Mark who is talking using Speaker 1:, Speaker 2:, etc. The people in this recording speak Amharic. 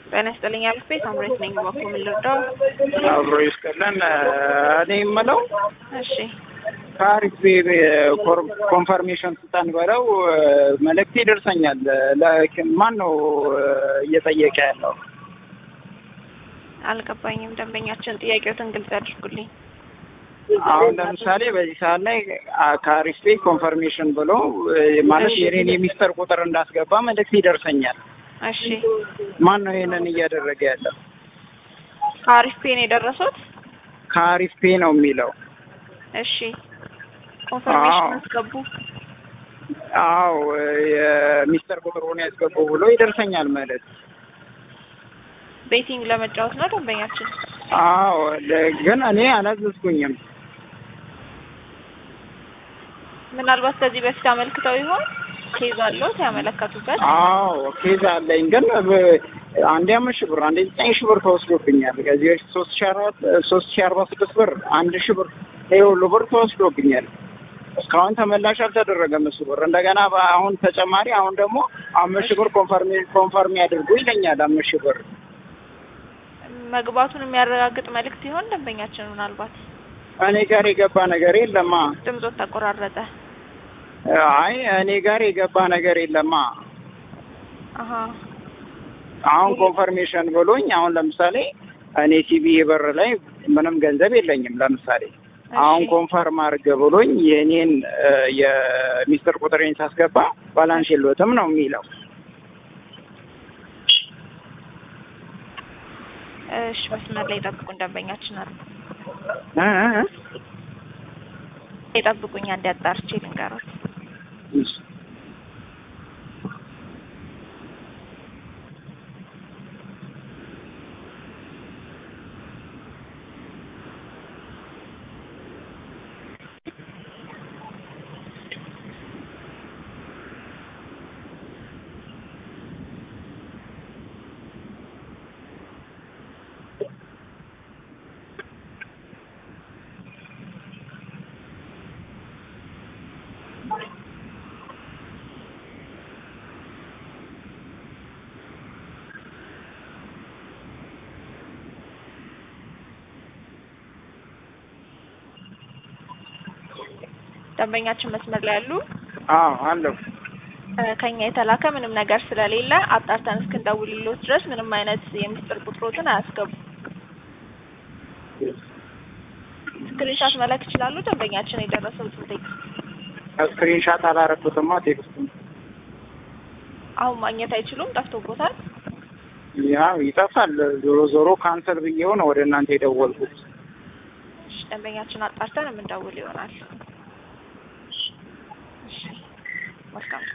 Speaker 1: ጤና ይስጥልኝ አልፌ ሳምሬት ነኝ። በኩል ምን ልርዳው?
Speaker 2: አብሮ ይስጥልን። እኔ የምለው
Speaker 1: እሺ
Speaker 2: ከአሪፍ ኮንፈርሜሽን ስጠን በለው መልእክት ይደርሰኛል። ማን ነው እየጠየቀ ያለው?
Speaker 1: አልገባኝም። ደንበኛችን ጥያቄዎትን ግልጽ ያድርጉልኝ።
Speaker 2: አሁን ለምሳሌ በዚህ ሰዓት ላይ ከአሪፍ ኮንፈርሜሽን ብሎ ማለት የኔን የሚስጥር ቁጥር እንዳስገባ መልእክት ይደርሰኛል።
Speaker 1: እሺ
Speaker 2: ማን ነው ይሄንን እያደረገ ያለው?
Speaker 1: ከአሪፍ ፔን የደረሱት?
Speaker 2: ከአሪፍ ፔ ነው የሚለው።
Speaker 1: እሺ ኮንፈርሜሽን
Speaker 2: አዎ።
Speaker 1: አስገቡ።
Speaker 2: አዎ የሚስጥር ቁጥሩን ያስገቡ ብሎ ይደርሰኛል መልእክት።
Speaker 1: ቤቲንግ ለመጫወት ነው ደንበኛችን።
Speaker 2: አዎ ለ- ግን እኔ አላዘዝኩኝም።
Speaker 1: ምናልባት ከዚህ በፊት አመልክተው ይሆን? ኬዝ አለዎት ያመለከቱበት?
Speaker 2: አዎ ኬዝ አለኝ። ግን በ- አንዴ አምስት ሺህ ብር አንዴ ዘጠኝ ሺህ ብር ተወስዶብኛል። ከዚህ በፊት ሶስት ሺህ አራት ሶስት ሺህ አርባ ስድስት ብር አንድ ሺህ ብር ይሄ ሁሉ ብር ተወስዶብኛል። እስካሁን ተመላሽ አልተደረገም እሱ ብር። እንደገና በ- አሁን ተጨማሪ አሁን ደግሞ አምስት ሺህ ብር ኮንፈርም ኮንፈርም ያድርጉ ይለኛል። አምስት ሺህ ብር
Speaker 1: መግባቱን የሚያረጋግጥ መልእክት ይሆን ደንበኛችን? ምናልባት
Speaker 2: እኔ ጋር የገባ ነገር የለማ።
Speaker 1: ድምጾት ተቆራረጠ።
Speaker 2: አይ እኔ ጋር የገባ ነገር የለማ።
Speaker 1: አሀ
Speaker 2: አሁን ኮንፈርሜሽን ብሎኝ አሁን ለምሳሌ እኔ ሲቢ ብር ላይ ምንም ገንዘብ የለኝም። ለምሳሌ አሁን
Speaker 1: እሺ።
Speaker 2: ኮንፈርም አድርገ ብሎኝ የእኔን እ፣ የሚስጥር ቁጥሬን ሳስገባ ባላንስ የሎትም ነው የሚለው።
Speaker 1: እሺ መስመር ላይ ጠብቁን ደንበኛችን አሉ።
Speaker 2: እ፣ እ፣ እ።
Speaker 1: ይጠብቁኝ አንዴ አጣርቼ ልንገሮት።
Speaker 2: እሺ።
Speaker 1: ደንበኛችን መስመር ላይ ያሉ
Speaker 2: አዎ አለሁ።
Speaker 1: እ፣ ከኛ የተላከ ምንም ነገር ስለሌለ አጣርተን እስክንደውልሎት ድረስ ምንም አይነት የምስጢር ቁጥሮትን አያስገቡ። ስክሪንሻት መላክ ይችላሉ። ደንበኛችን የደረሰው ቴክስት
Speaker 2: ስክሪንሻት አላረኩትማ ቴክስቱን።
Speaker 1: አሁን ማግኘት አይችሉም፣ ጠፍቶቦታል።
Speaker 2: ያው ይጠፋል። ዞሮ ዞሮ ካንሰል ብዬው ነው ወደ እናንተ የደወልኩት።
Speaker 1: እሺ፣ ደንበኛችን አጣርተን የምንደውል ይሆናል። እሺ፣ መልካም